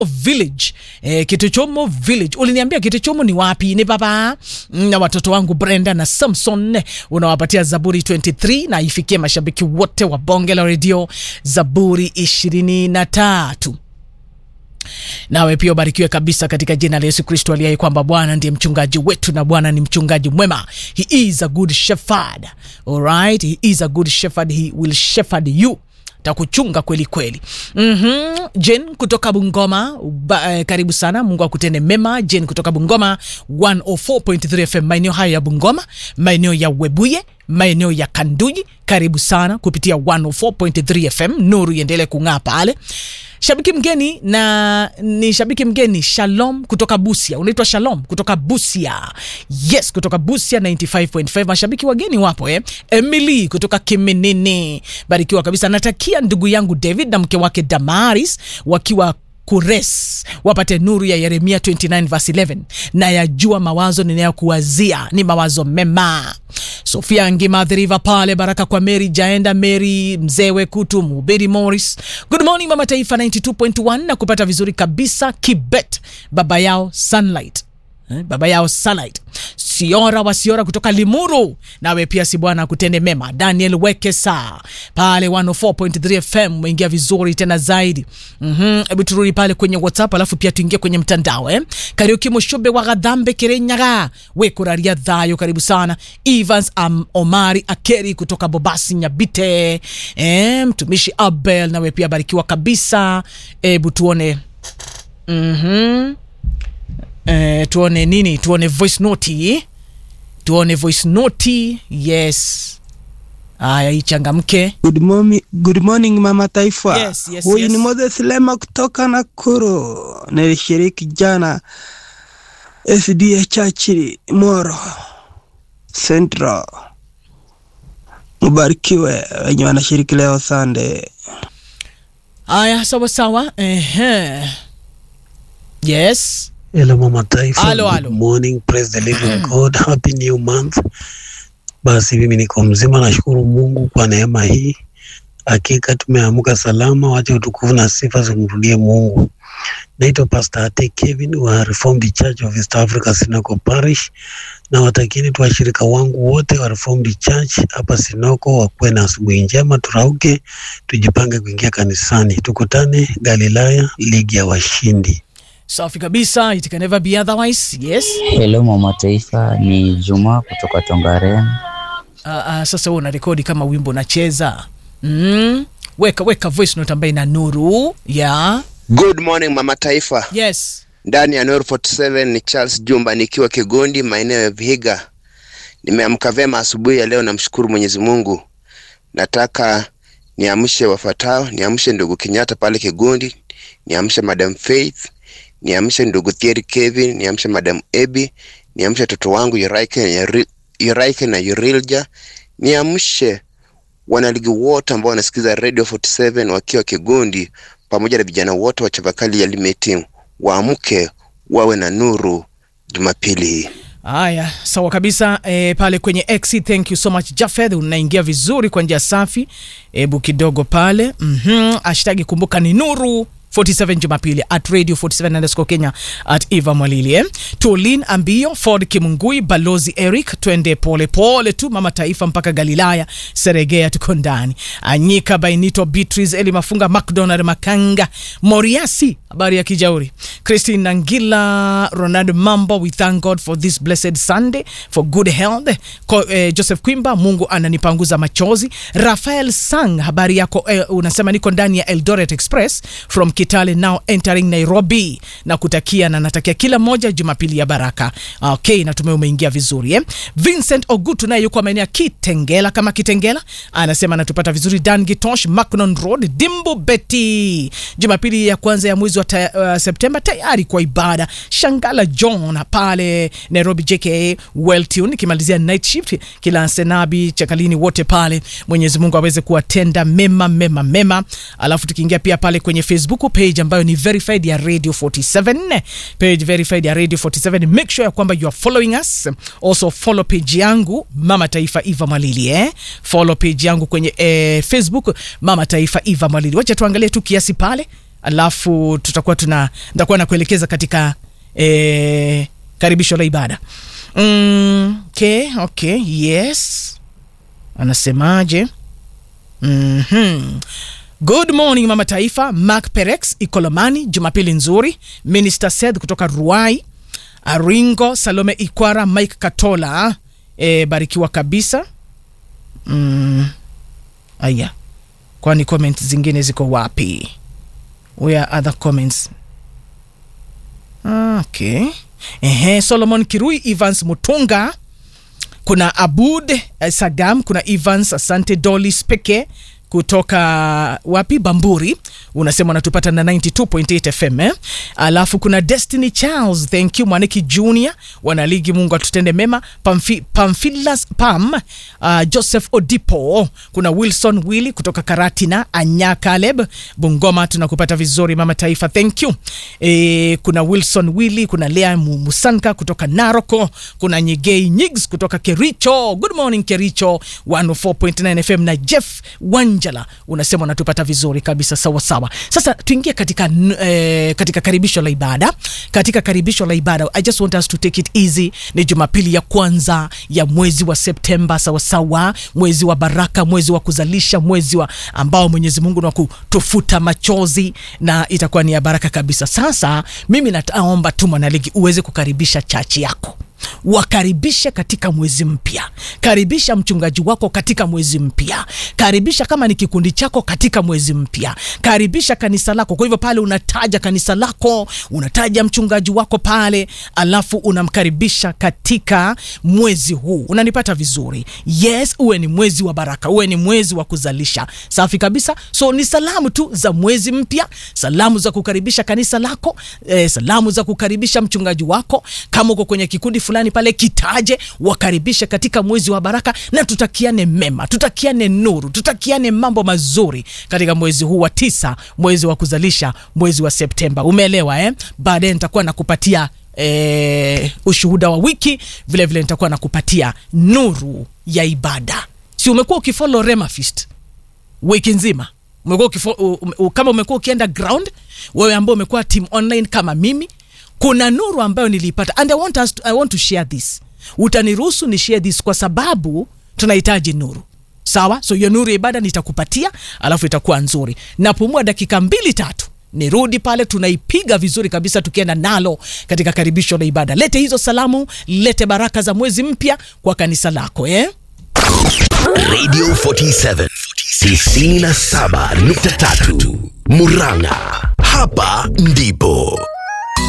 village eh, kituchomo village uliniambia kituchomo ni wapi ni baba Mm, na watoto wangu brenda na samson unawapatia zaburi 23 na ifikie mashabiki wote wa bonge la redio zaburi ishirini na tatu nawe pia ubarikiwe kabisa katika jina la yesu kristo aliye kwamba bwana ndiye mchungaji wetu na bwana ni mchungaji mwema he is a good shepherd alright he is a good shepherd he will shepherd you takuchunga kweli kweli mm-hmm. jen kutoka bungoma ba, eh, karibu sana mungu akutende mema jen kutoka bungoma 104.3 fm maeneo hayo ya bungoma maeneo ya webuye maeneo ya kanduji karibu sana kupitia 104.3 fm nuru iendelee kung'aa pale shabiki mgeni na ni shabiki mgeni shalom kutoka busia unaitwa shalom kutoka busia yes kutoka busia 95.5 mashabiki wageni wapo eh? emily kutoka kiminini barikiwa kabisa natakia ndugu yangu david na mke wake damaris wakiwa kures wapate nuru ya yeremia 29 verse 11 na yajua mawazo ninayokuwazia ni mawazo mema sofia ngimadhiriva pale baraka kwa mary jaenda mary mzewe kutu mhubiri morris good morning mama taifa 92.1 na kupata vizuri kabisa kibet baba yao sunlight Eh, baba yao Sunlight. Siora wa Siora kutoka Limuru, nawe pia si bwana akutende mema. Daniel Wekesa pale 104.3 FM umeingia vizuri tena zaidi. Mhm, hebu turudi pale kwenye WhatsApp alafu pia tuingie kwenye mtandao eh. Kariuki Mushube wa Gadhambe Kirenyaga, we kuraria dhayo, karibu sana. Evans um, Omari Akeri kutoka Bobasi Nyabite. Eh, mtumishi Abel nawe pia barikiwa kabisa. Hebu tuone mhm eh, tuone nini tuone voice note tuone voice note yes haya ichangamke Good morning, good morning mama taifa. Yes, yes, Huyu yes. ni Moses Lema kutoka Nakuru. Nilishiriki jana SDA Church Moro Central. Mubarikiwe wenye wanashiriki leo Sunday. haya sawa sawa Ehe. yes Hello Mama Taifa. Halo, Good halo. morning. Praise the living God. Happy new month. Basi mimi niko mzima, nashukuru Mungu kwa neema hii. Hakika tumeamka salama, wacha utukufu na sifa zimrudie Mungu. Naitwa Pastor Ate Kevin wa Reformed Church of East Africa Sinoko Parish, na watakini tu washirika wangu wote wa Reformed Church hapa Sinoko wakuwe na asubuhi njema, turauke, tujipange kuingia kanisani, tukutane Galilaya, ligi ya washindi. safi kabisa it can never be otherwise yes Hello mama taifa, ni Juma kutoka Tongaren. uh, uh, sasa huo unarekodi kama wimbo unacheza mm. weka weka voice note ambayo ina nuru yeah. Good morning mama taifa, yes ndani ya Nuru 47 ni Charles Jumba nikiwa Kigondi, maeneo ya Vihiga. Nimeamka vyema asubuhi ya leo, namshukuru Mwenyezi Mungu. Nataka niamshe wafuatao, niamshe ndugu Kenyatta pale Kigondi, niamshe Madam Faith, niamshe ndugu Thierry Kevin, niamshe Madam Ebi, niamshe watoto wangu Yuraike na Yuri- Yuraike na Yurilja, niamshe wanaligi wote ambao wanasikiza Radio 47 wakiwa Kigondi pamoja na vijana wote wa Chavakali ya Limeti waamke wawe na nuru Jumapili hii. haya sawa kabisa e, pale kwenye x thank you so much jafeth unaingia vizuri kwa njia safi hebu kidogo pale mm-hmm. ashtagi kumbuka ni nuru 47 jumapili at radio 47 underscore kenya at eva mwalili eh? tolin ambio ford kimungui balozi eric twende pole pole tu mama taifa mpaka galilaya seregea tuko ndani anyika bainito beatrice eli mafunga macdonald makanga moriasi habari ya kijauri christine nangila ronald mambo we thank god for this blessed sunday for good health Ko, eh, joseph kwimba mungu ananipanguza machozi rafael sang habari yako eh, unasema niko ndani ya eldoret express from kitale now entering nairobi na kutakia na natakia kila mmoja jumapili ya baraka okay natumai umeingia vizuri eh? vincent ogutu naye yuko maeneo ya kitengela kama kitengela anasema anatupata vizuri dan gitosh macnon road dimbu beti jumapili ya kwanza ya mwezi wa ta, uh, septemba tayari kwa ibada shangala john pale nairobi jka welltune ikimalizia night shift kila senabi chakalini wote pale mwenyezi mungu aweze kuwatenda mema mema mema alafu tukiingia pia pale kwenye facebook page ambayo ni verified ya radio 47 page verified ya radio 47 make sure ya kwamba you are following us also follow page yangu mama taifa eva mwalili eh? follow page yangu kwenye eh, facebook mama taifa eva mwalili wacha tuangalie tu kiasi pale alafu tutakuwa tuna nitakuwa nakuelekeza katika eh, karibisho la ibada mm, okay, okay, yes anasemaje mm-hmm. good morning mama taifa mark perex ikolomani jumapili nzuri minister seth kutoka ruai aringo salome ikwara mike katola e, barikiwa kabisa mm, aya kwani comment zingine ziko wapi where are other comments okay Ehe, solomon kirui evans mutunga kuna abud eh, sagam kuna evans asante dolis peke kutoka wapi bamburi unasema unatupata na 92.8 fm eh? alafu kuna destiny charles thank you mwaniki junior wanaligi mungu atutende mema Pamfi, pamfilas pam uh, joseph odipo kuna wilson willi kutoka karatina anya caleb bungoma tunakupata vizuri mama taifa thank you e, kuna wilson willi kuna lea Mu- musanka kutoka naroko kuna nyigei nyigs kutoka kericho good morning kericho 104.9 fm na jeff wanjala unasema unatupata vizuri kabisa sawa sawa sasa tuingie katika n- eh, katika karibisho la ibada katika karibisho la ibada i just want us to take it easy ni jumapili ya kwanza ya mwezi wa septemba sawasawa mwezi wa baraka mwezi wa kuzalisha mwezi wa ambao mwenyezi mungu ni wa kutufuta machozi na itakuwa ni ya baraka kabisa sasa mimi nataomba tu mwanaligi uweze kukaribisha chachi yako wakaribishe katika mwezi mpya karibisha mchungaji wako katika mwezi mpya karibisha kama ni kikundi chako katika mwezi mpya karibisha kanisa lako kwa hivyo pale unataja kanisa lako unataja mchungaji wako pale alafu unamkaribisha katika mwezi huu unanipata vizuri yes uwe ni mwezi wa baraka uwe ni mwezi wa kuzalisha safi kabisa so ni salamu tu za mwezi mpya salamu za kukaribisha kanisa lako eh, salamu za kukaribisha mchungaji wako kama uko kwenye kikundi fulani pale kitaje wakaribishe katika mwezi wa baraka na tutakiane mema tutakiane nuru tutakiane mambo mazuri katika mwezi huu wa tisa mwezi wa kuzalisha mwezi wa septemba umeelewa eh? baadaye nitakuwa nakupatia eh, ushuhuda wa wiki vile vile nitakuwa nakupatia nuru ya ibada si umekuwa ukifolo remafist wiki nzima umekuwa ukifo, u, u, kama umekuwa ukienda ground wewe ambao umekuwa team online kama mimi kuna nuru ambayo niliipata and I want, us to, I want to share this utaniruhusu ni share this kwa sababu tunahitaji nuru sawa so hiyo nuru ya ibada nitakupatia alafu itakuwa nzuri napumua dakika mbili tatu nirudi pale tunaipiga vizuri kabisa tukienda nalo katika karibisho la ibada lete hizo salamu lete baraka za mwezi mpya kwa kanisa lako eh? Radio 47 97.3 Murang'a. Hapa ndipo